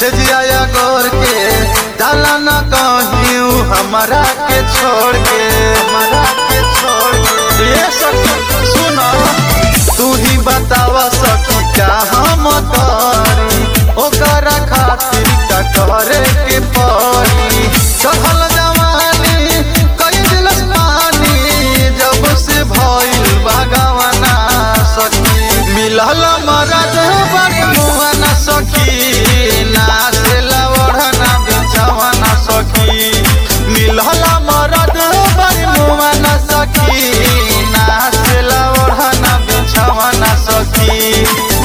से जिया गोर के डाला न कहियो हमारा के छोड़ के हमारा के छोड़ के ये सखी सुना तू ही बतावा सखी क्या हम करी ओकरा खातिर का करे के पड़ी चढ़ल जवानी कई दिलस पानी जब से भइल बागवाना सखी मिलल मरद बड़ी मुआना सखी नाचला ओढ़ना बिछवाना सखी मिलल मरद बड़ी मुआना सखी नाचला ओढ़ना बिछवाना सखी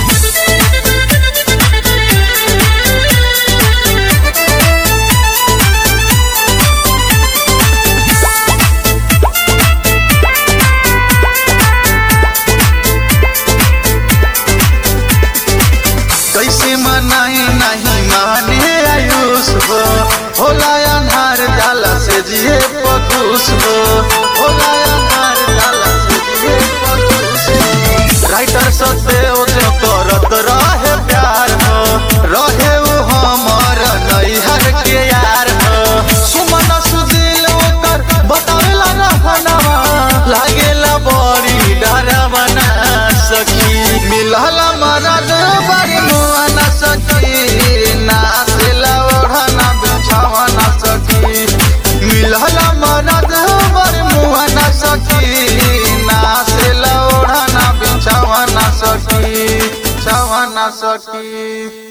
कैसे मनाई नहीं माने आयुष हो होला अन्हार जाला से जिए पकुश हो होला अन्हार जाला से जिए पकुश हो राइटर सत्य जो करत रहे प्यार हो रहे वो हमर नैहर के यार हो सुमन सुदिल ओकर बतावेला रहनवा लागेला बड़ी डरवा ना सखी मिलल मरद बड़ी मुआना सखी नाचला ओढ़ना बिछावना सखी मिलल मरद बड़ी मुआना सखी नाचला ओढ़ना बिछावना सखी छावना सखी